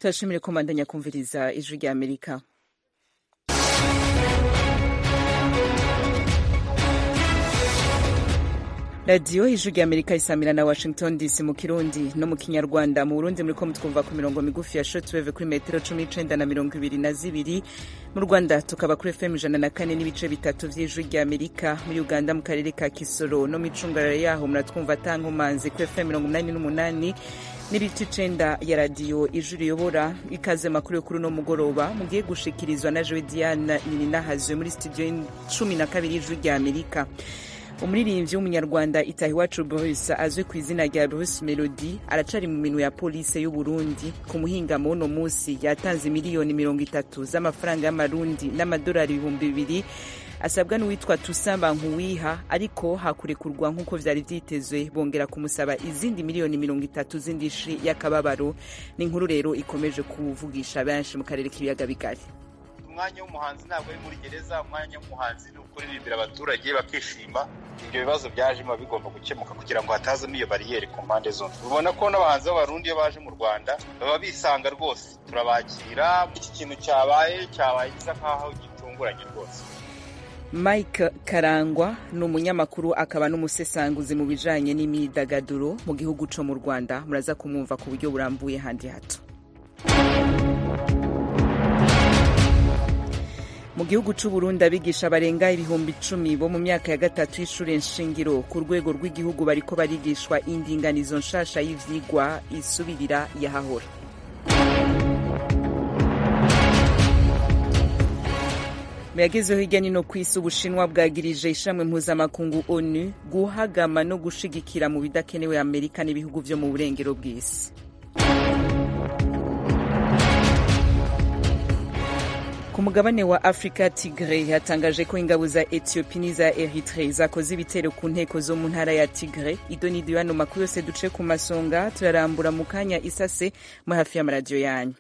turashimire ko mbandanya kumviriza ijwi rya amerika radiyo ijwi rya amerika isamira na washington dc mu kirundi no mu kinyarwanda mu burundi muriko mutwumva ku mirongo migufi ya shortwave kuri metero cumi n'icenda na mirongo ibiri na zibiri mu rwanda tukaba kuri fm ijana na kane n'ibice bitatu vy'ijwi rya amerika muri uganda mu karere ka kisoro no mw'icungararo yaho muratwumva atankomanzi kuri fm mirongo umunani n'umunani n'ibiti icenda ya radiyo ijwi riyobora ikaze makuru yo kuri uno mugoroba mugiye gushikirizwa na jewe diana nininahazwe muri studio cumi na kabiri y'ijwi rya amerika umuririmbyi w'umunyarwanda itahiwacu bruce azwi ku izina rya bruce melody aracari mu minwe ya polisi y'u burundi ku muhingamo w'uno munsi yatanze miliyoni mirongo itatu z'amafaranga y'amarundi n'amadolari ibihumbi bibiri asabwa n'uwitwa tusamba nkuwiha ariko hakurekurwa nk'uko vyari vyitezwe bongera kumusaba izindi miliyoni mirongo itatu z'indishi y'akababaro ni inkuru rero ikomeje kuvugisha benshi mu karere k'ibiyaga bigari umwanya w'umuhanzi ntabwo ari muri gereza umwanya w'umuhanzi ni ukuririmbira abaturage bakishima ibyo bibazo byaje biba bigomba gukemuka kugira ngo hatazamo iyo bariyeri ku mpande zombi ubona ko n'abahanzi b'abarundi iyo baje mu rwanda baba bisanga rwose turabakira iki kintu cyabaye cyabaye gisa nk'aho gitunguranye rwose mike karangwa ni umunyamakuru akaba n'umusesanguzi mu bijanye n'imyidagaduro mu gihugu co mu rwanda muraza kumwumva ku buryo burambuye handi hato mu gihugu c'u Burundi abigisha barenga ibihumbi icumi bo mu myaka ya gatatu y'ishure nshingiro ku rwego rw'igihugu bariko barigishwa indinganizo nshasha y'ivyigwa isubirira yahahora muyagezeho hirya nino ku isi ubushinwa bwagirije ishamwe mpuzamakungu onu guhagama no gushigikira mu bidakenewe amerika n'ibihugu vyo mu burengero bw'isi ku mugabane wa afurika tigre yatangaje ko ingabo za ethiopia n'iza eritre zakoze ibitero ku nteko zo mu ntara ya tigre idonidiyo hano makuru yose duce ku masonga turarambura mu kanya isase mu hafi y'amaradiyo yanyu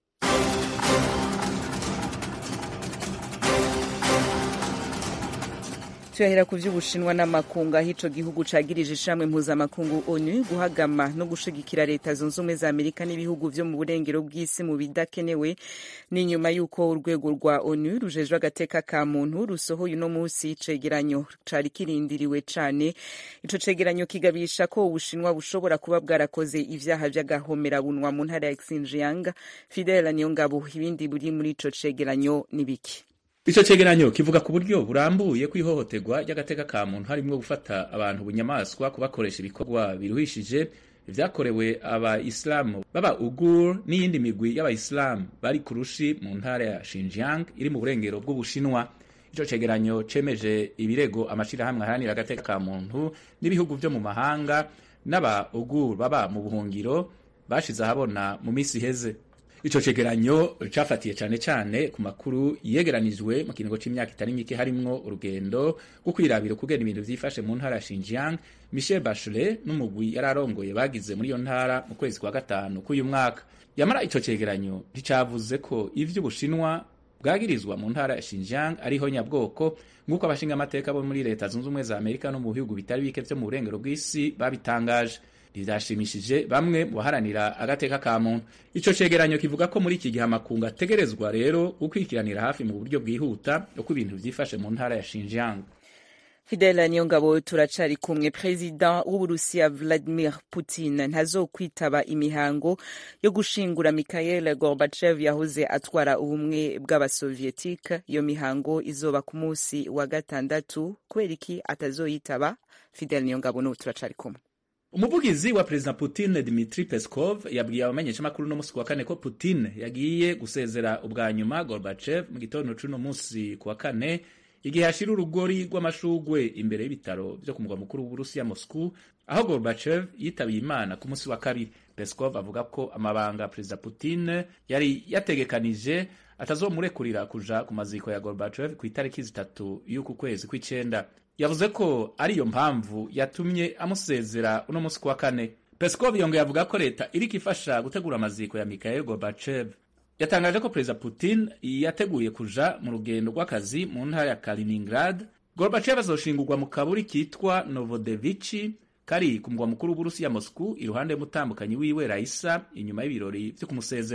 tuyahera ku vy'ubushinwa n'amakungu aho ico gihugu cagirije ishamwe mpuzamakungu onu guhagama no gushigikira leta zunze ubumwe za amerika n'ibihugu vyo mu burengero bw'isi mu bidakenewe ni nyuma y'uko urwego rwa onu rujejwe agateka ka muntu rusohoye uno musi icegeranyo cari kirindiriwe cane ico cegeranyo kigabisha ko ubushinwa bushobora kuba bwarakoze ivyaha vy'agahomerabunwa mu ntara ya xinjiang fidela niyongabo ibindi buri muri ico cegeranyo ni biki ico cegeranyo kivuga ku buryo burambuye kw'ihohoterwa ry'agateka ka muntu harimwo gufata abantu bunyamaswa kubakoresha ibikorwa biruhishije vyakorewe abayisilamu baba ugur n'iyindi migwi y'abayisilamu bari ku rushi mu ntara ya Xinjiang iri mu burengero bw'ubushinwa ico cegeranyo cemeje ibirego amashirahamwe aharanira agateka ka muntu n'ibihugu vyo mu mahanga n'aba ugur baba mu buhungiro bashize ahabona mu misi iheze ico cegeranyo cafatiye cane cane ku makuru yegeranijwe mu kiringo c'imyaka itari mike harimwo urugendo rwo kwirabira ukugena ibintu vyifashe mu ntara ya Xinjiang Michel Bachelet n'umugwi yari arongoye bagize muri iyo ntara mu kwezi kwa gatanu k'uyu mwaka yamara ico cegeranyo nticavuze ko ivy'ubushinwa bwagirizwa mu ntara ya Xinjiang ariho nyabwoko nk'uko abashinga amateka bo muri leta zunze ubumwe za Amerika no mu bihugu bitari bike vyo mu burengero bw'isi babitangaje rizashimishije bamwe mu baharanira agateka ka muntu ico cegeranyo kivuga ko muri iki gihe amakungu ategerezwa rero gukurikiranira hafi mu buryo bwihuta uko ibintu vyifashe mu ntara ya Xinjiang Fidela Niyongabo turacari kumwe perezida w'Uburusiya Vladimir Putin ntazokwitaba imihango yo gushingura Mikhail Gorbachev yahoze atwara ubumwe bw'abasovietike iyo mihango izoba ku musi wa gatandatu kubera iki atazoyitaba Fidela Niyongabo n'ubu turacari kumwe umuvugizi wa perezida Putin Dmitry Peskov yabwiye abamenyeshamakuru no musi wa kane ko Putin yagiye gusezera ubwa nyuma Gorbachev mu gitondo c'uno musi ku wa kane igihe hashira urugori rw'amashugwe imbere y'ibitaro vyo ku mugwa mukuru w'Uburusiya Moscow aho Gorbachev yitabiye Imana ku musi wa kabiri Peskov avuga ko amabanga perezida Putin yari yategekanije atazomurekurira kuja ku maziko ya Gorbachev ku itariki zitatu y'uku kwezi kw'icenda yavuze ko ariyo mpamvu yatumye amusezera uno musi kuwa kane Peskov yongeye avuga ko leta iriko ifasha gutegura amaziko ya Mikhail Gorbachev yatangaje ko perezida Putin yateguye kuja mu rugendo rw'akazi mu ntara ya Kaliningrad Gorbachev azoshingurwa mu kaburi kitwa Novodevichi kari ku mugwa mukuru w'Uburusiya Moscow iruhande y'umutambukanyi wiwe Raisa inyuma y'ibirori vyo kumusezera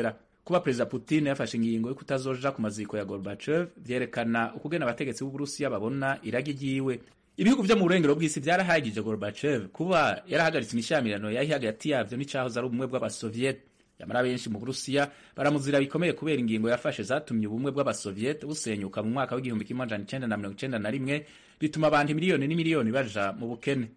kuba perezida putin yafashe ingingo yo kutazoja ku maziko ya gorbachev vyerekana ukugena abategetsi b'uburusiya babona iragi ryiwe ibihugu vyo mu burengero bw'isi vyarahagije gorbachev kuba yarahagaritse imishamirano yari hagati yavyo n'icahoze ari ubumwe bw'abasoviet yamara benshi mu burusiya baramuzira bikomeye kubera ingingo yafashe zatumye ubumwe bw'abasoviet busenyuka mu mwaka w'igihumbi kimwe amajana icenda na mirongo icenda na rimwe bituma abantu miliyoni n'imiliyoni baja mu bukene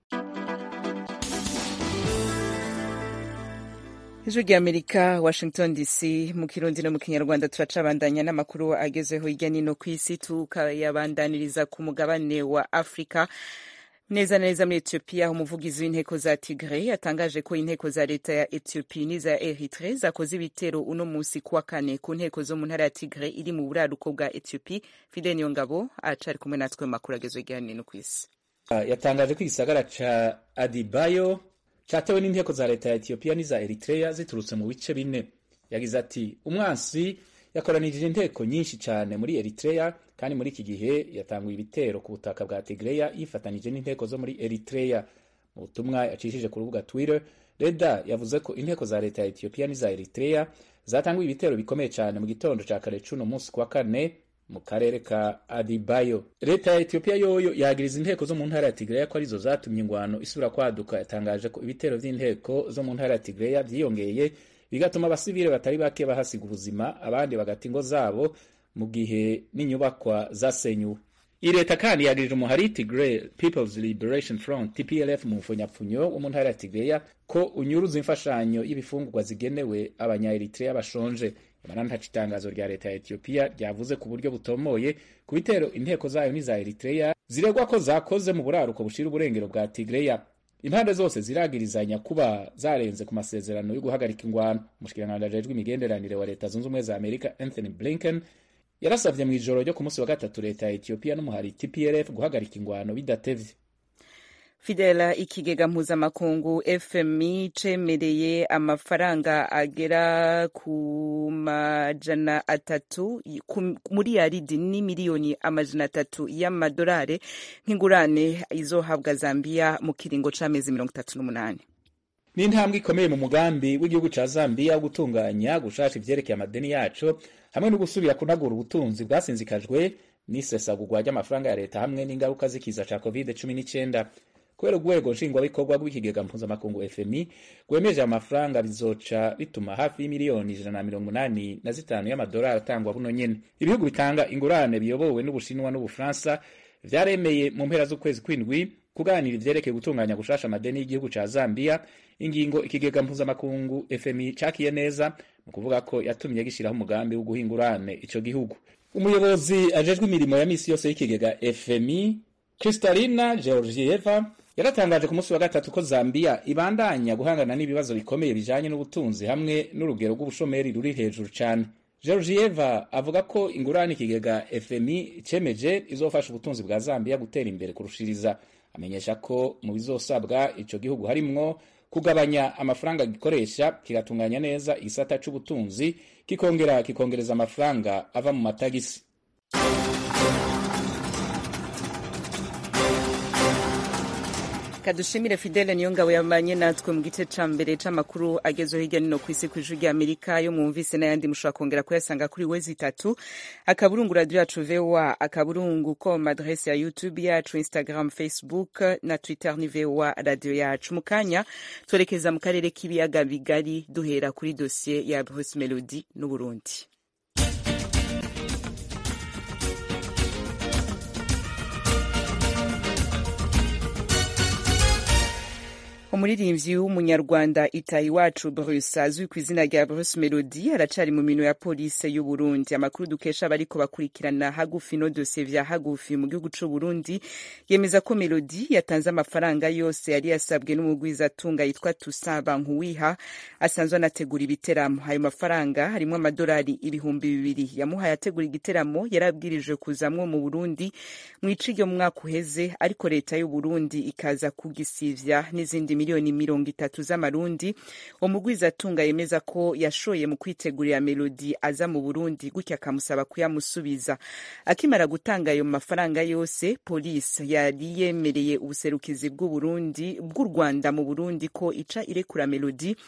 ijwi ry'amerika washington dc mu kirundi no mu kinyarwanda turacabandanya n'amakuru agezeho hirya nino ku isi tukayabandaniriza ku mugabane wa afurika neza na neza muri etiyopiya aho umuvugizi w'inteko za tigre yatangaje ko inteko za leta ya etiyopiya n'iza eritre zakoze ibitero uno munsi kuwa kane ku nteko zo mu ntara ya tigre iri mu buraruko bwa etiyopiya fide niyo ngabo acari kumwe natwe mu makuru agezweho hirya nino ku isi yatangaje ko igisagara ca adibayo catewe n'inteko za leta ya etiyopiya n'iza eritrea ziturutse mu bice bine yagize ati umwansi yakoranije inteko nyinshi cyane muri eritrea kandi muri iki gihe yatanguye ibitero ku butaka bwa tigreya yifatanije n'inteko zo muri eritrea mu butumwa yacishije ku rubuga twitter reda yavuze ko inteko za leta ya etiyopiya n'iza eritrea zatanguye ibitero bikomeye cyane mu gitondo ca kare c'uno munsi kwa kane mu karere ka adibayo leta ya etiyopiya yoyo yagiriza inteko zo mu ntara ya tigreya ko arizo zatumye ingwano isubira kwaduka yatangaje ko ibitero vy'inteko zo mu ntara ya tigreya vyiyongeye bigatuma abasivile batari bake bahasiga ubuzima abandi bagata ingo zabo mu gihe n'inyubakwa zasenyuwe iyi leta kandi yagirije umuhari tigray peoples liberation front tplf mu mfunyapfunyo wo mu ntara ya tigreya ko unyuruza imfashanyo y'ibifungurwa zigenewe abanya-eritrea bashonje nyamara ntaco itangazo rya leta ya etiyopiya ryavuze ku buryo butomoye ku bitero inteko zayo n'iza eritrea ziregwa ko zakoze mu buraruko bushira uburengero bwa tigreya impande zose ziragirizanya kuba zarenze ku masezerano yo guhagarika ingwano umushikiranganji ajejwe imigenderanire wa leta zunze ubumwe za amerika anthony blinken yarasavye mu ijoro ryo ku munsi wa gatatu leta ya etiyopiya n'umuhari tplf guhagarika ingwano bidatevye fidela ikigega mpuzamakungu fmi cemereye amafaranga agera ku majana atatu muri yaridi ni miliyoni amajana atatu y'amadolari nk'ingurane izohabwa zambiya mu kiringo c'amezi mirongo itatu n'umunani ni intambwe ikomeye mu mugambi w'igihugu ca zambiya wo gutunganya gushasha ivyerekeye amadeni yaco hamwe no gusubira kunagura ubutunzi bwasinzikajwe n'isesagurwa ry'amafaranga ya leta hamwe n'ingaruka z'ikiza ca covid cumi n'icenda kubera urwego nshingwabikorwa rw'ikigega mpuzamakungu fmi rwemeje amafaranga bizoca bituma hafi y'imiliyoni ijana na mirongo umunani na zitanu y'amadolari atangwa buno nyene ibihugu bitanga ingurane biyobowe n'ubushinwa n'ubufaransa vyaremeye mu mpera z'ukwezi kw'indwi kuganira ivyerekeye gutunganya gushasha amadeni y'igihugu ca zambia ingingo ikigega mpuzamakungu fmi cakiye neza mu kuvuga ko yatumye gishiraho umugambi wo guha ingurane ico gihugu umuyobozi ajejwe imirimo ya misi yose y'ikigega fmi kristalina georgieva yaratangaje ku munsi wa gatatu ko zambia ibandanya guhangana n'ibibazo bikomeye bijanye n'ubutunzi hamwe n'urugero rw'ubushomeri ruri hejuru cane georgieva avuga ko ingurane ikigega fmi cemeje izofasha ubutunzi bwa zambia gutera imbere kurushiriza amenyesha ko mu bizosabwa ico gihugu harimwo kugabanya amafaranga gikoresha kigatunganya neza igisata c'ubutunzi kikongera kikongereza amafaranga ava mu matagisi kadushimire fidele niyo ngabo yamanye natwe mu gice ca mbere c'amakuru agezweho hirya nino kw'isi kw'ijuru rya amerika yo mwumvise n'ayandi mushobora kongera kuyasanga kuri wezi itatu akaburungu radio yacu voa akaburungu com adrese ya youtube yacu instagram facebook na twitter ni voa radio yacu mu kanya twerekeza mu karere k'ibiyaga bigari duhera kuri dosiye ya bruce melody n'uburundi umuririmbyi w'umunyarwanda itayiwacu bruce azwi ku izina rya bruce melody aracari mu mino ya polisi y'u burundi amakuru dukesha abariko bakurikirana hagufi no dosiye vya hagufi mu gihugu c'u burundi yemeza ko melody yatanze amafaranga yose yari yasabwe n'umugwizatunga yitwa tusaba nkuwiha asanzwe anategura ibiteramo ayo mafaranga harimwo amadolari ibihumbi bibiri yamuhaye ategura igiteramo yarabwirijwe kuzamwo mu burundi mw'ici ryo mu mwaka uheze ariko leta y'u burundi ikaza kugisivya n'izindi miliyoni mirongo itatu z'amarundi umugwizatunga yemeza ko yashoye mu kwitegurira melodi aza mu burundi gutya akamusaba kuyamusubiza akimara gutanga ayo mafaranga yose polisi yari yemereye ubuserukizi bw'uburundi bw'u rwanda mu burundi ko ica irekura melodi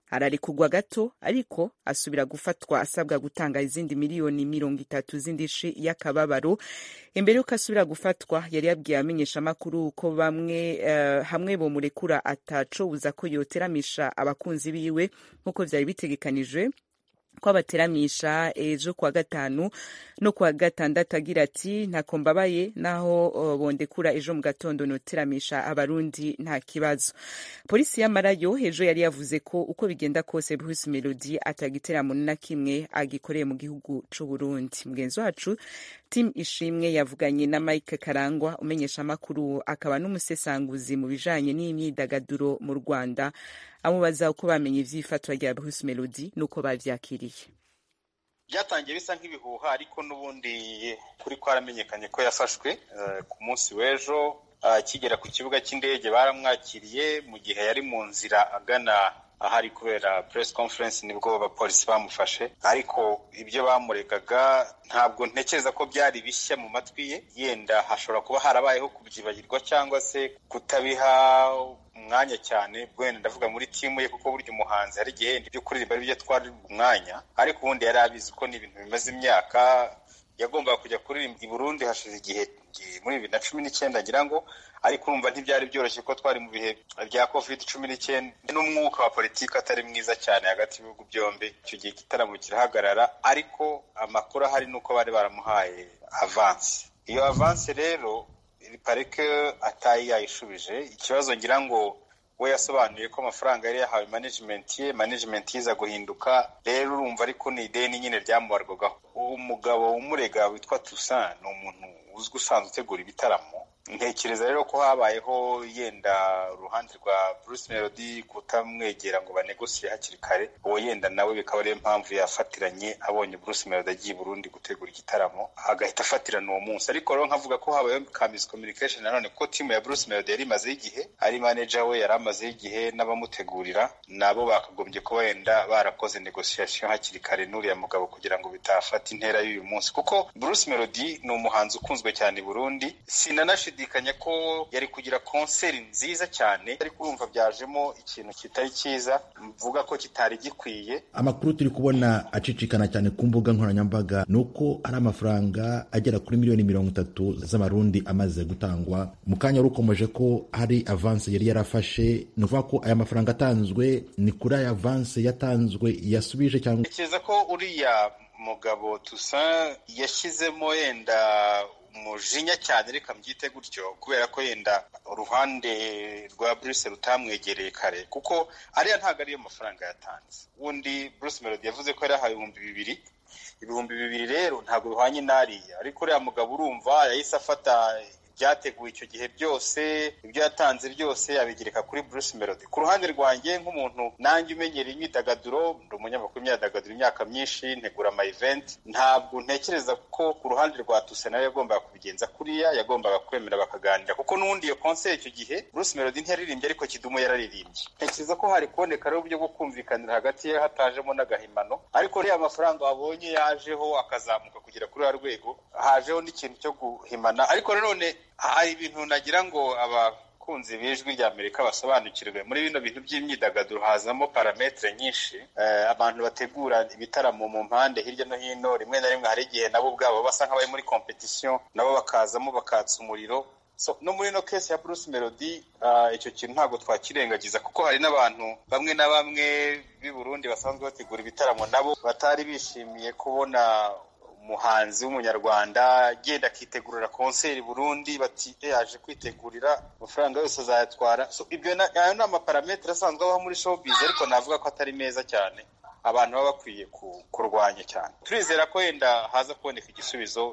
ararekurwa gato ariko asubira gufatwa asabwa gutanga izindi miliyoni mirongo itatu z'indishi y'akababaro imbere y'uko asubira gufatwa yari yabwiye abamenyeshamakuru ko bamwe uh, hamwe bomurekura atacobuza ko yoteramisha abakunzi biwe nk'uko vyari bitegekanijwe ko abateramisha ejo kuwa gatanu no kuwa gatandatu agira ati ntako mbabaye naho uh, bondekura ejo mu gatondo noteramisha abarundi nta kibazo polisi y'amarayo ejo yari yavuze ko uko bigenda kose Bruce Melody atagiteramo na kimwe agikoreye mu gihugu c'u Burundi mugenzi wacu Tim Ishimwe yavuganye na Mike Karangwa umenyesha amakuru akaba n'umusesanguzi mu bijanye n'imyidagaduro mu Rwanda amubaza uko bamenye ivy'ifatwa rya Bruce Melody nuko bavyakiriye byatangiye bisa nk'ibihuha ariko n'ubundi kuri kwaramenyekanye ko yafashwe ku munsi w'ejo akigera ku kibuga cy'indege baramwakiriye mu gihe yari mu nzira agana ahari kubera press conference nibwo abapolisi bamufashe ariko ibyo bamuregaga ntabwo ntekereza ko byari bishya mu matwi ye yenda hashobora kuba harabayeho kubyibagirwa cyangwa se kutabiha umwanya cyane wenda ndavuga muri timu ye kuko burya umuhanzi hari igihe ibyo kuririmba ari byo twari umwanya ariko ubundi yari abizi ko ni ibintu bimaze imyaka yagombaga kujya kuririmba i Burundi hashize igihe muri bibiri na cumi n'icyenda ngira ngo ariko urumva ntibyari byoroshye ko twari mu bihe bya covid cumi n'icyenda n'umwuka wa politiki atari mwiza cyane hagati y'ibihugu byombi icyo gihe igitaramo kirahagarara ariko amakuru ahari ni uko bari baramuhaye avansi iyo avansi rero parike atayi yayishubije ikibazo ngira ngo we yasobanuye ko amafaranga yari yahawe management ye management yiza guhinduka rero urumva ariko ni ideni nyine ryamubarwagaho umugabo umurega witwa Toussaint ni umuntu uzwi usanzwe utegura ibitaramo ntekereza rero ko habayeho yenda uruhande rwa Bruce Melody kutamwegera ngo banegosiye hakiri kare uwo yenda nawe bikaba ariyo mpamvu yafatiranye abonye Bruce Melody agiye i Burundi gutegura igitaramo agahita afatirana uwo munsi ariko rero nkavuga ko habayeho ka miscommunication nanone ko timu ya Bruce Melody yari imazeho igihe ari manager we yari amazeho igihe n'abamutegurira nabo bakagombye kuba wenda barakoze negotiation hakiri kare n'uriya mugabo kugira ngo bitafata intera y'uyu munsi kuko Bruce Melody ni umuhanzi ukunzwe cyane i Burundi sinanashidikanya ko yari kugira konseri nziza cyane ariko urumva byajemo ikintu kitari cyiza mvuga ko kitari gikwiye amakuru turi kubona acicikana cyane ku mbuga nkoranyambaga ni uko ari amafaranga agera kuri miliyoni mirongo itatu z'amarundi amaze gutangwa mu kanya wari ukomeje ko hari avanse yari yarafashe ni ukuvuga ko aya mafaranga atanzwe ni kuri aya avanse yatanzwe yasubije cyangwa ntekereza ko uriya mugabo tusa yashyizemo yenda umujinya cyane reka mbyite gutyo kubera ko yenda uruhande rwa Bruce rutamwegereye kare kuko ariya ntabwo ariyo mafaranga yatanze ubundi Bruce Melody yavuze ko yari yahawe ibihumbi bibiri ibihumbi bibiri rero ntabwo bihwanye n'ariya ariko uriya mugabo urumva yahise afata byateguwe icyo gihe byose ibyo yatanze byose abigereka kuri Bruce Melody ku ruhande rwanjye nk'umuntu nanjye umenyera imyidagaduro ndi umunyamakuru w'imyidagaduro imyaka myinshi ntegura ama event ntabwo ntekereza ko ku ruhande rwa Tuse nawe yagombaga kubigenza kuriya yagombaga kwemera bakaganira kuko n'ubundi iyo concert icyo gihe Bruce Melody ntiyaririmbye ariko Kidumu yararirimbye ntekereza ko hari kuboneka rero uburyo bwo kumvikanira hagati ye hatajemo n'agahimano ariko rero amafaranga wabonye yajeho akazamuka kugera kuri uriya rwego hajeho n'ikintu cyo guhimana ariko nanone hari ibintu nagira ngo abakunzi b'ijwi rya amerika basobanukirwe muri bino bintu by'imyidagaduro hazamo parametere nyinshi abantu bategura ibitaramo mu mpande hirya no hino rimwe na rimwe hari igihe nabo ubwabo basa nk'abari muri kompetisiyo nabo bakazamo bakatsa umuriro no muri ino kesi ya Bruce Melody icyo kintu ntabwo twakirengagiza kuko hari n'abantu bamwe na bamwe b'i Burundi basanzwe bategura ibitaramo nabo batari bishimiye kubona umuhanzi w'umunyarwanda agenda akitegurira konseri Burundi bati yaje kwitegurira amafaranga yose azayatwara so ibyo ayo ni amaparametere asanzwe abaho muri showbiz ariko navuga ko atari meza cyane abantu baba bakwiye kurwanya cyane turizera ko wenda haza kuboneka igisubizo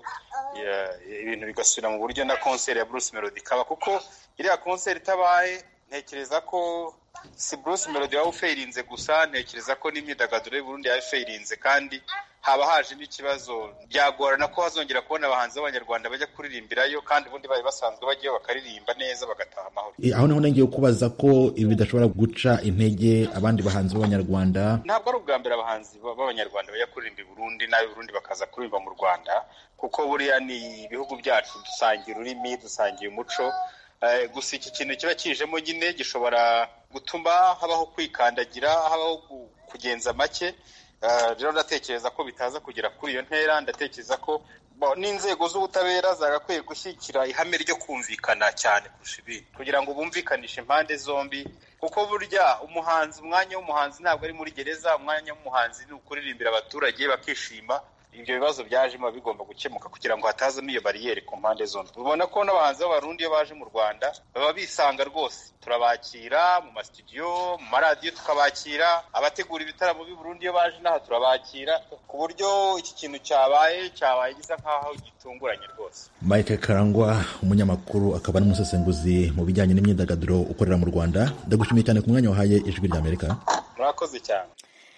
ibintu bigasubira mu buryo na konseri ya Bruce Melody ikaba kuko iriya konseri itabaye ntekereza ko si Bruce Melody waba ufeirinze gusa ntekereza ko n'imyidagaduro y'u Burundi yaba ifeirinze kandi haba haje n'ikibazo byagorana ko hazongera kubona abahanzi b'abanyarwanda bajya kuririmbirayo kandi ubundi bari basanzwe bajyayo bakaririmba neza bagataha amahoro aho niho nongeye kubaza ko ibi bidashobora guca intege abandi bahanzi b'abanyarwanda ntabwo ari ubwa mbere abahanzi b'abanyarwanda bajya kuririmba i Burundi n'ab'i Burundi bakaza kuririmba mu Rwanda kuko buriya ni ibihugu byacu dusangiye ururimi dusangiye umuco gusa iki kintu kiba kijemo nyine gishobora gutuma habaho kwikandagira habaho kugenza make rero ndatekereza ko bitaza kugera kuri iyo ntera ndatekereza ko n'inzego z'ubutabera zagakwiye gushyigikira ihame ryo kumvikana cyane kurusha ibindi kugira ngo bumvikanishe impande zombi kuko burya umuhanzi umwanya w'umuhanzi ntabwo ari muri gereza umwanya w'umuhanzi ni ukuririmbira abaturage bakishima ibyo bibazo byajemo bigomba gukemuka kugira ngo hatazamo iyo bariyeri ku mpande zombi ubona ko n'abahanzi b'abarundi iyo baje mu rwanda baba bisanga rwose turabakira mu masitudiyo mu maradiyo tukabakira abategura ibitaramo b'i Burundi iyo baje n'aha turabakira ku buryo iki kintu cyabaye cyabaye gisa nk'aho gitunguranye rwose mike karangwa umunyamakuru akaba n'umusesenguzi mu bijyanye n'imyidagaduro ukorera mu rwanda ndagushimiye cyane ku mwanya wahaye ijwi ry'amerika murakoze cyane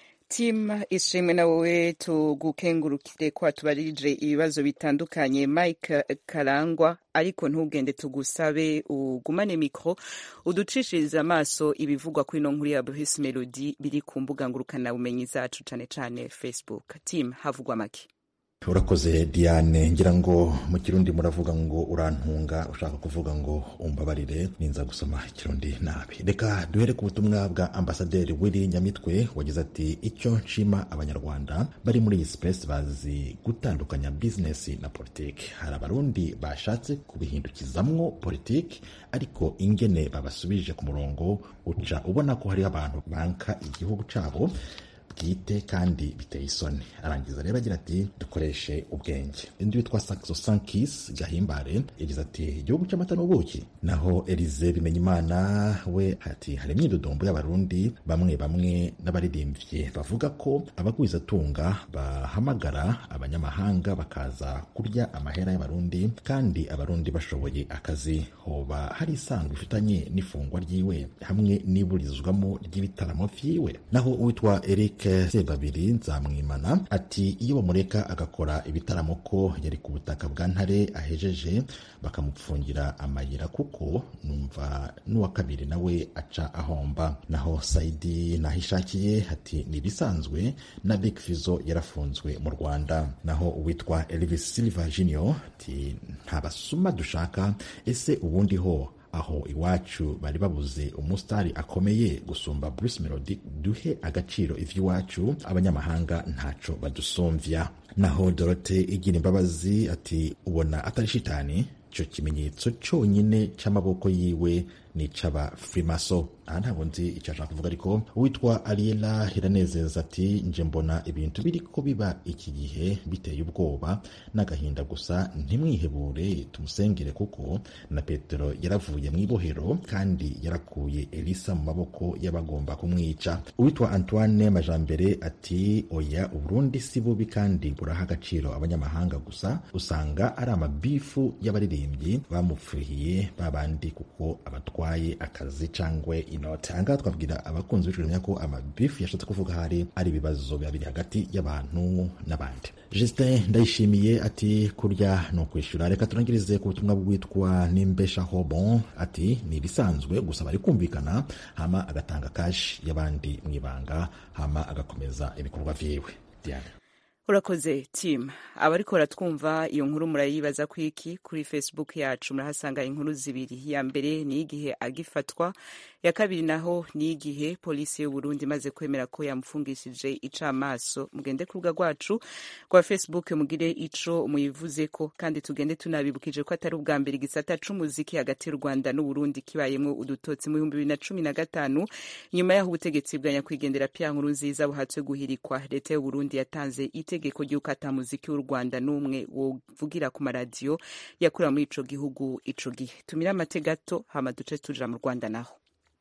tim ishimwe na wowe tugukengurukire ko watubarije ibibazo bitandukanye mike karangwa ariko ntugende tugusabe ugumane mikoro uducishirize amaso ibivugwa kuri ino nkuru ya bruce melody biri ku mbuga ngurukanabumenyi zacu cyane cyane facebook tim havugwa make urakoze diane ngira ngo mu kirundi muravuga ngo urantunga ushaka kuvuga ngo umbabarire ninza gusoma ikirundi nabi reka duhere ku butumwa bwa ambasaderi wiri nyamitwe wagize ati icyo nshima abanyarwanda bari muri iyi space bazi gutandukanya bizinesi na politiki hari abarundi bashatse kubihindukizamwo politiki ariko ingene babasubije ku murongo uca ubona ko hariho abantu banka igihugu cyabo bwite kandi biteye isoni arangiza rero agira ati dukoreshe ubwenge undi witwa saxo sankis gahimbare yagize ati igihugu cy'amata n'ubuki naho elize bimenyimana we ati hari imyidodombo y'abarundi bamwe bamwe n'abaririmbyi bavuga ko abagwizatunga bahamagara abanyamahanga bakaza kurya amahera y'abarundi kandi abarundi bashoboye akazi hoba hari isano bifitanye n'ifungwa ryiwe hamwe n'iburizwamo ry'ibitaramo vyiwe naho uwitwa eric sebabiri nzamwimana ati iyo bamureka agakora ibitaramo ko yari ku butaka bwa ntare ahejeje bakamupfungira amayira kuko numva n'uwa kabiri nawe aca ahomba naho saidi nahishakiye ati ni ibisanzwe na big fizo yarafunzwe mu rwanda naho uwitwa elvis silva junior ati nta basuma dushaka ese ubundi ho aho iwacu bari babuze umusitari akomeye gusumba Bruce Melody duhe agaciro ivy'iwacu abanyamahanga ntaco badusumvya naho Dorote igira imbabazi ati ubona atari shitani ico kimenyetso conyine c'amaboko yiwe ni c'aba frimaso aha ntabwo nzi icyo ashaka kuvuga ariko uwitwa ariela hiranezeza ati nje mbona ibintu biriko biba iki gihe biteye ubwoba n'agahinda gusa ntimwihebure tumusengere kuko na petero yaravuye mu ibohero kandi yarakuye elisa mu maboko y'abagomba kumwica uwitwa antoine majambere ati oya uburundi si bubi kandi buraha agaciro abanyamahanga gusa usanga ari amabifu y'abaririmbyi bamupfuhiye babandi kuko abatwaye akazi cangwe inoti ahangaha twabwira abakunzi b'ijuru ko amabifu yashatse kuvuga hari ari ibibazo biba biri hagati y'abantu n'abandi justin ndayishimiye ati kurya ni ukwishyura reka turangirize ku butumwa bwitwa nimbeshaho bon ati ni ibisanzwe gusa bari kumvikana hama agatanga kashi y'abandi mu ibanga hama agakomeza ibikorwa vyiwe diane urakoze tim abariko baratwumva iyo nkuru murayibaza ku iki kuri facebook yacu murahasanga inkuru zibiri ya mbere ni igihe agifatwa ya kabiri naho ni igihe polisi y'uburundi imaze kwemera ko yamufungishije icamaso mugende ku rubuga rwacu rwa facebook mugire ico muyivuzeko kandi tugende tunabibukije ko atari ubwa mbere igisata c'umuziki hagati y'u rwanda n'uburundi kibayemwo udutotsi mu bihumbi bibiri na cumi na gatanu nyuma y'aho ubutegetsi bwa nyakwigendera pia nkuru nziza buhatswe guhirikwa leta y'uburundi yatanze itegeko ry'uko ata muziki w'u rwanda n'umwe wovugira ku maradiyo yakorera muri ico gihugu ico gihe tumire amate gato hama duce tuja mu rwanda naho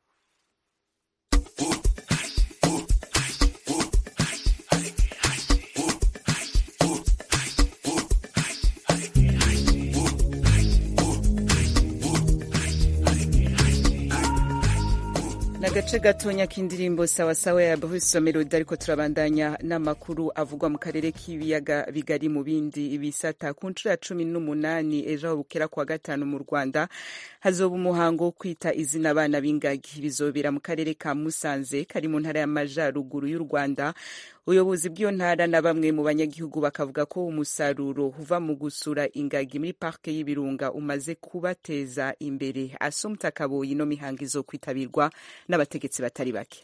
agace gatonya k'indirimbo sawasawa ya Bruce Melody ariko turabandanya n'amakuru avugwa mu karere k'ibiyaga bigari mu bindi bisata ku nshuro ya cumi n'umunani ejo aho bukera kuwa gatanu mu Rwanda hazoba umuhango wo kwita izina abana b'ingagi bizobera mu karere ka Musanze kari mu ntara y'amajyaruguru y'u Rwanda ubuyobozi bw'iyo ntara na bamwe mu banyagihugu bakavuga ko umusaruro uva mu gusura ingagi muri parike y'ibirunga umaze kubateza imbere asumta kaboyi ino mihango izokwitabirwa n'abategetsi batari bake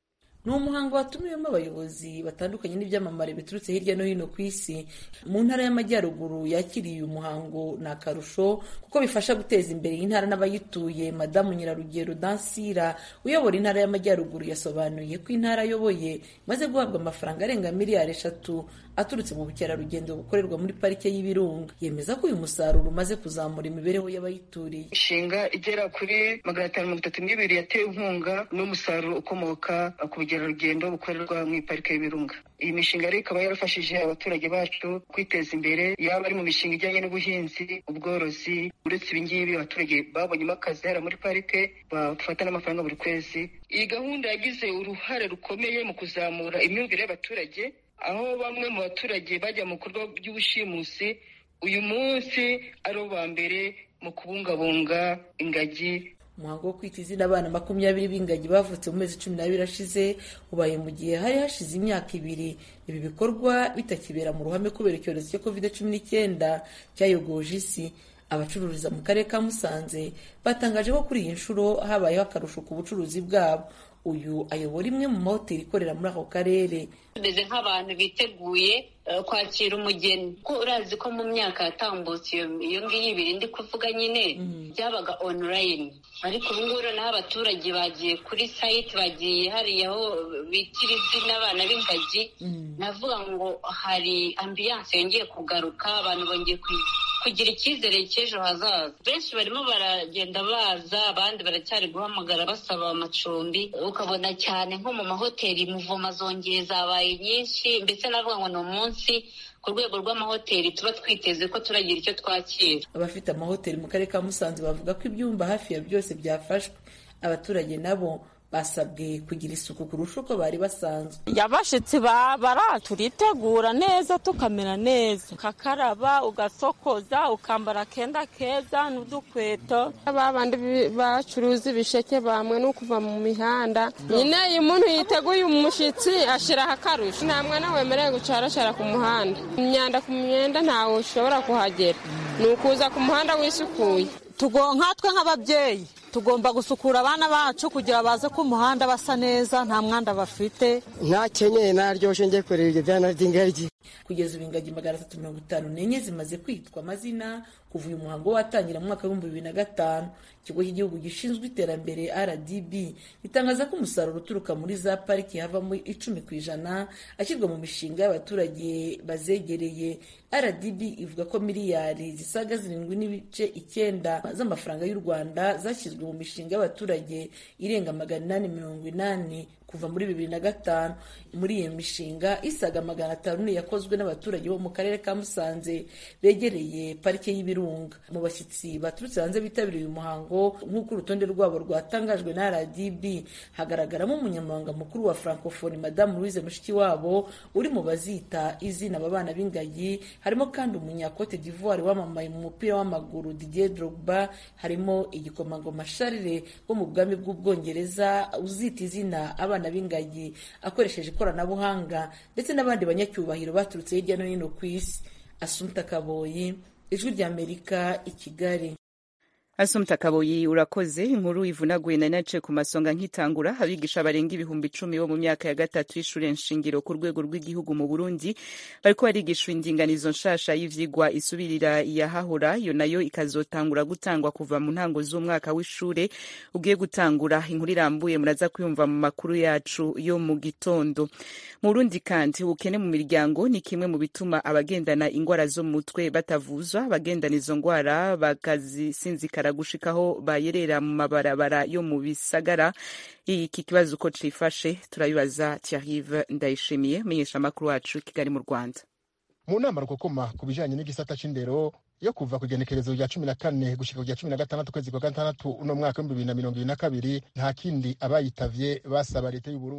ni umuhango watumiwemo abayobozi batandukanye n'ibyamamare biturutse hirya no hino ku isi mu ntara y'amajyaruguru yakiriye uyu muhango ni akarusho kuko bifasha guteza imbere iyi ntara n'abayituye madamu nyirarugero dansira uyobora intara y'amajyaruguru yasobanuye ko intara ayoboye imaze guhabwa amafaranga arenga miliyari eshatu aturutse mu bukerarugendo bukorerwa muri parike y'ibirunga yemeza ko uyu musaruro umaze kuzamura imibereho y'abayituriye inshinga igera kuri magana atanu mirongo itatu n'ibiri yatewe inkunga n'umusaruro ukomoka ku bukerarugendo bukorerwa mu iparike y'ibirunga iyi mishinga rero ikaba yarafashije abaturage bacu kwiteza imbere yaba ari mu mishinga ijyanye n'ubuhinzi ubworozi uretse ibingibi abaturage babonyemo akazi hariya muri parike bafata n'amafaranga buri kwezi iyi gahunda yagize uruhare rukomeye mu kuzamura imyumvire y'abaturage aho bamwe mu baturage bajya mu bikorwa by'ubushimusi uyu munsi ari bo ba mbere mu kubungabunga ingagi umuhango wo kwita izina abana makumyabiri b'ingagi bavutse mu mezi cumi n'abiri ashize ubaye mu gihe hari hashize imyaka ibiri ibi bikorwa bitakibera mu ruhame kubera icyorezo cya covid cumi n'icyenda cyayogoje isi abacururiza mu karere ka musanze batangaje ko kuri iyi nshuro habayeho akarusho ku bucuruzi bwabo uyu ayobora imwe mu mahoteli ikorera muri ako karere tumeze nk'abantu biteguye kwakira umugeni ko urazi ko mu myaka yatambutse iyo ngiyo ibiri ndi kuvuga nyine byabaga onulayini ariko ubu ngubu noneho abaturage bagiye kuri sayiti bagiye hariya aho bitira izina abana b'ingagi navuga ngo hari ambiyanse yongeye kugaruka abantu bongeye kugira icyizere cy'ejo hazaza benshi barimo baragenda baza abandi baracyari guhamagara basaba amacumbi ukabona cyane nko mu mahoteli muvoma zongeye zabaye nyinshi ndetse navuga ngo ni umunsi ku rwego rw'amahoteli tuba twiteze ko turagira icyo twakira abafite amahoteli mu karere ka musanze bavuga ko ibyumba hafi ya byose byafashwe abaturage nabo basabwe kugira isuku kurusha uko bari basanzwe abashyitsi bara turitegura neza tukamera neza ukakaraba ugasokoza ukambara akenda keza n'udukweto babandi bacuruza ibisheke bamwe no kuva mu mihanda nyine iyo umuntu yiteguye umushyitsi ashyiraho akarusho nta mwana wemerewe gucaracara ku muhanda imyanda ku myenda ntawe ushobora kuhagera ni ukuza ku muhanda wisukuye nkatwe nk'ababyeyi tugomba gusukura abana bacu kugira baze ku muhanda basa neza nta mwanda bafite ntakenyeye naryoshye njye kureba ibyo byana by'ingagi kugeza ubu ingagi magana atatu mirongo itanu n'enye zimaze kwitwa amazina kuva uyu muhango watangira mu mwaka w'ibihumbi bibiri na gatanu ikigo cy'igihugu gishinzwe iterambere rdb gitangaza ko umusaruro uturuka muri za pariki havamo icumi ku ijana ashyirwa mu mishinga y'abaturage bazegereye rdb ivuga ko miliyari zisaga zirindwi n'ibice icyenda z'amafaranga y'u rwanda zashyizwe mu mishinga y'abaturage irenga magana inani mirongo inani kuva muri bibiri na gatanu muri iyo mishinga isaga magana atanu ni yakozwe n'abaturage bo mu karere ka musanze begereye parike y'ibirunga mu bashyitsi baturutse hanze bitabiriye uyu muhango nk'uko urutonde rwabo rwatangajwe na rdb hagaragaramo umunyamabanga mukuru wa francophonie madamu louise mushikiwabo uri mu bazita izina aba bana b'ingagi harimo kandi umunyakote d'ivoire wamamaye mu mupira w'amaguru didier drogba harimo igikomangoma charles wo mu bwami bw'ubwongereza uzita izina abana b'ingagi akoresheje ikoranabuhanga ndetse n'abandi banyacyubahiro baturutse hirya no hino ku isi asumta kaboyi ijwi ry'amerika i kigali asumta kaboyi urakoze inkuru ivunaguye na nace ku masonga nkitangura abigisha barenga ibihumbi icumi bo mu myaka ya gatatu y'ishure nshingiro ku rwego rw'igihugu mu burundi bariko barigishwa indinganizo nshasha y'ivyigwa isubirira iyahahora iyo nayo ikazotangura gutangwa kuva mu ntango z'umwaka w'ishure ugiye gutangura inkuru irambuye muraza kuyumva mu makuru yacu yo mu gitondo mu burundi kandi ubukene mu miryango ni kimwe mu bituma abagendana ingwara zo mu mutwe batavuzwa abagendana izo ngwara bakazisinzikara gushikaho bayerera mu mabarabara yo mu bisagara iki kibazo uko cifashe turabibaza Thierry Ndayishimiye menyesha amakuru wacu Kigali mu Rwanda mu nama rukokoma ku bijanye n'igisata c'indero yo kuva ku igenekerezo rya cumi na kane gushika ku rya cumi na gatandatu ukwezi kwa gatandatu uno mwaka w'ibihumbi bibiri na mirongo ibiri na kabiri nta kindi abayitavye basaba leta y'uburundi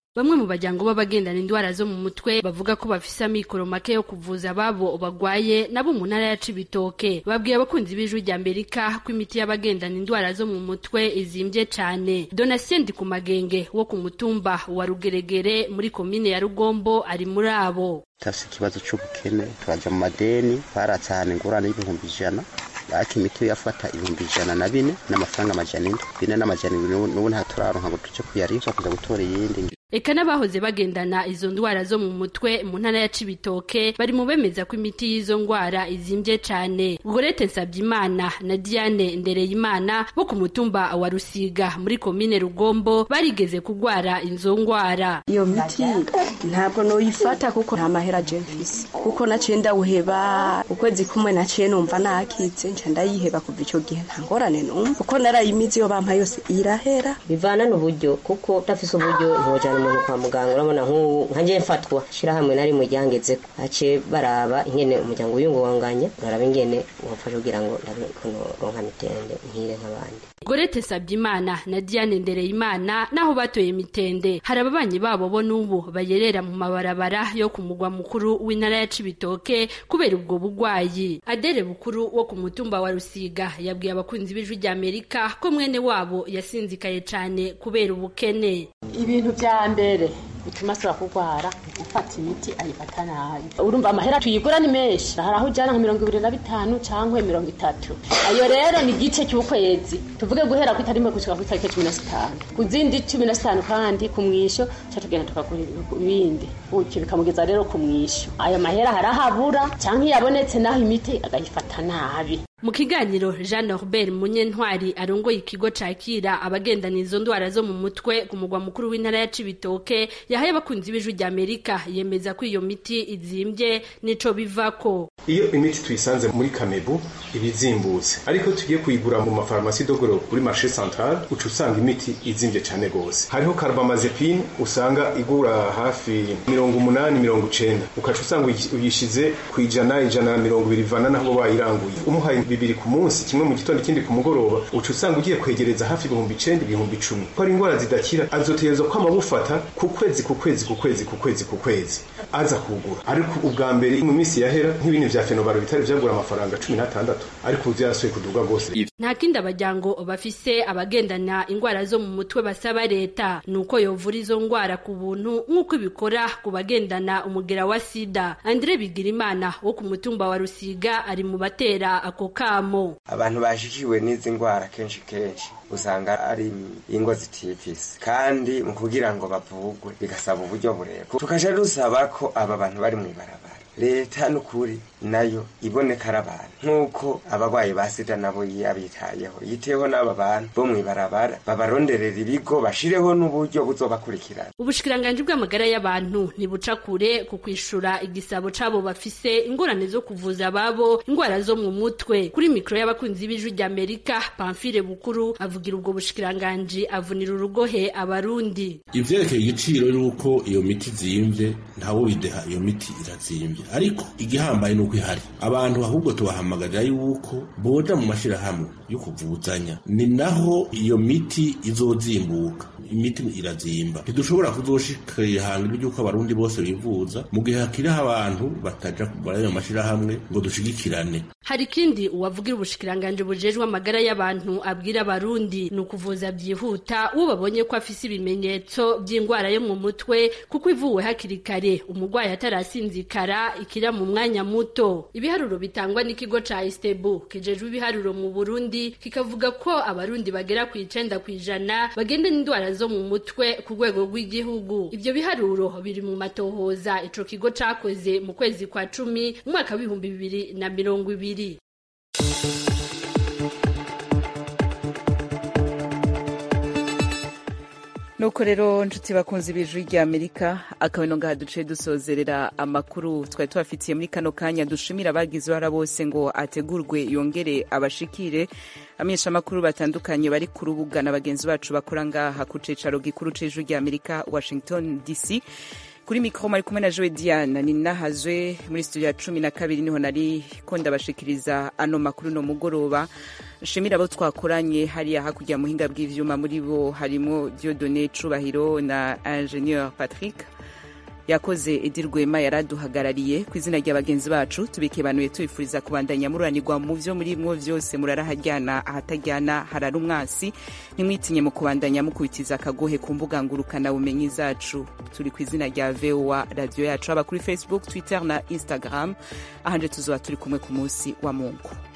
bamwe mu bajyango b'abagendana indwara zo mu mutwe bavuga ko bafise amikoro make yo kuvuza ababo bagwaye nabo mu ntara ya Cibitoke babwiye abakunzi b'ijwi rya Amerika ko imiti y'abagendana indwara zo mu mutwe izimbye cane Donatien ku magenge wo ku mutumba wa Rugeregere muri komine ya Rugombo ari muri abo tafise ikibazo c'ubukene turaja mu madeni baratsahana ingurane y'ibihumbi ijana ariko imiti yafata ibihumbi ijana na bine n'amafaranga amajana ine bine n'amajana ibiri n'ubu nta turaronka ngo tuje kuyariha kuza gutora iyindi Eka n'abahoze bagendana izo ndwara zo mu mutwe mu ntara ya Cibitoke bari mu bemeza ko imiti y'izo ndwara izimbye cane. Gorete Nsavyimana na Diane Ndereyimana bo ku mutumba wa Rusiga muri komine Rugombo barigeze kugwara izo ndwara. Iyo miti ntabwo noyifata kuko nta mahera je mfise kuko naciye ndawuheba ukwezi kumwe naciye numva nakitse nca ndayiheba kuva ico gihe nta ngorane numva kuko narayimizi yo bampa yose irahera bivana n'uburyo kuko udafise uburyo ntujana umuntu kwa muganga urabona nk'ubu nkanjye mfatwa shirahamwe nari mu ryangezeko haciye baraba ingene umuryango wiyungunganya baraba ingene wafasha kugira ngo ndabe kuno ronka mitende nkire nk'abandi Gorete Sabyimana na Diane Ndereyimana naho batoye mitende hari ababanyi babo bo n'ubu bayerera mu mabarabara yo ku mugwa mukuru w'intara ya Cibitoke kubera ubwo bugwayi Adere bukuru wo ku mutumba wa Rusiga yabwiye abakunzi b'ijwi rya Amerika ko mwene wabo yasinzikaye cane kubera ubukene ibintu vya mbere bituma asubira kurwara gufata imiti ayifata nabi urumva amahera tuyigura ni menshi hari aho ujyana nka mirongo ibiri na bitanu cyangwa mirongo itatu ayo rero ni igice cy'ukwezi tuvuge guhera ku itariki gushika ku itariki cumi na zitanu ku zindi cumi na zitanu kandi ku mwisho ca tugenda tukagura ibindi gutyo bikamugeza rero ku mwisho ayo mahera hari aho abura cyangwa iyo abonetse naho imiti agayifata nabi mu kiganiro jean norbert munyentwari arongoye ikigo cakira abagendana izo ndwara zo mu mutwe ku mugwa mukuru w'intara ya cibitoke yahaye abakunzi b'ijwi rya amerika yemeza ko iyo miti izimbye nico bivako iyo imiti tuyisanze muri kamebu iba izimbutse ariko tugiye kuyigura mu mafarumasi dogoro kuri marshe central uca usanga imiti izimbye cyane rwose hariho carbamazepine usanga igura hafi mirongo umunani mirongo icenda ukaca usanga uyishize ku ijana ijana na mirongo ibiri ivana naho bayiranguye umuhaye bibiri ku munsi kimwe mu gitondo ikindi ku mugoroba uca usanga ugiye kwegereza hafi ibihumbi icenda ibihumbi icumi ko ari indwara zidakira azotegerezwa kwama bufata ku kwezi ku kwezi ku kwezi ku kwezi ku kwezi aza kugura ariko ubwa mbere mu minsi yahera nk'ibintu vya fenobaro bitari vyagura amafaranga cumi n'atandatu ariko ubu vyarasuye kuduga rwose nta kindi abajyango bafise abagendana indwara zo mu mutwe basaba leta ni uko yovura izo ndwara ku buntu nk'uko ibikora ku bagendana umugera wa sida andre bigirimana wo ku mutumba wa rusiga ari mu batera ako kamo abantu bashikiwe n'izi ndwara kenshi kenshi usanga ari ingo zitifise kandi mu kugira ngo bavugwe bigasaba uburyo burebure tukaja dusaba ko aba bantu bari mw'ibarabara leta n'ukuri nayo iboneka ari abantu nk'uko abarwayi ba sida nabo yabitayeho yiteho n'aba bantu bo mw'ibarabara babaronderera ibigo bashireho n'uburyo buzobakurikirana ubushikiranganji bw'amagara y'abantu ntibuca kure ku kwishura igisabo c'abo bafise ingorane zo kuvuza ababo indwara zo mu mutwe kuri mikoro y'abakunzi b'ijwi rya amerika pamfile bukuru avugira ubwo bushikiranganji avunira urugohe abarundi ivyerekeye igiciro y'uko iyo miti zimvye ntawo bideha iyo miti irazimvye ariko igihambaye nuko ihari abantu ahubwo tubahamagarira yuko boja mu mashirahamwe yo kuvuzanya ni naho iyo miti izozimbuka imiti irazimba ntidushobora kuzoshika ihangiro ry'uko abarundi bose bivuza mu gihe hakiriho abantu bataja muri ayo mashirahamwe ngo dushigikirane hari ikindi uwavugira ubushikiranganji bujejwe amagara y'abantu abwira abarundi ni ukuvuza byihuta uwo babonye ko afise ibimenyetso by'indwara yo mu mutwe kuko ivuwe hakiri kare umurwayi atarasinzikara ikira mu mwanya muto ibiharuro bitangwa n'ikigo ca istebu kijejwe ibiharuro mu burundi kikavuga ko abarundi bagera ku icenda ku ijana bagendana indwara zo mu mutwe ku rwego rw'igihugu ivyo biharuro biri mu matohoza ico kigo cakoze mu kwezi kwa cumi mu mwaka w'ibihumbi bibiri na mirongo ibiri nuko rero nshuti bakunze ibijwi rya amerika akabino ngaha duce dusozerera amakuru twari tubafitiye muri kano kanya dushimira abagize uruhara bose ngo ategurwe yongere abashikire amenyesha amakuru batandukanye bari ku rubuga na bagenzi bacu bakora ngaha ku cicaro gikuru c'ijwi rya amerika washington dc kuri mikoro mari kumwe na jowe diana ni nahazwe muri studio ya cumi na kabiri niho nari ko ndabashikiriza ano makuru no mugoroba nshimira abo twakoranye hariya hakurya muhinga bw'ivyuma muri bo harimo diodone cubahiro na ingenieur patrick yakoze edi rwema yaraduhagarariye ku izina rya bagenzi bacu tubikebanuye tubifuriza kubandanya mururanirwa mu vyo muri mwo vyose murarahajyana ahatajyana harara umwansi ntimwitinye mu kubandanya mukubitiza akagohe ku mbuga ngurukana bumenyi zacu turi ku izina rya voa radiyo yacu haba kuri facebook twitter na instagram ahanje tuzoba turi kumwe ku munsi wa mungu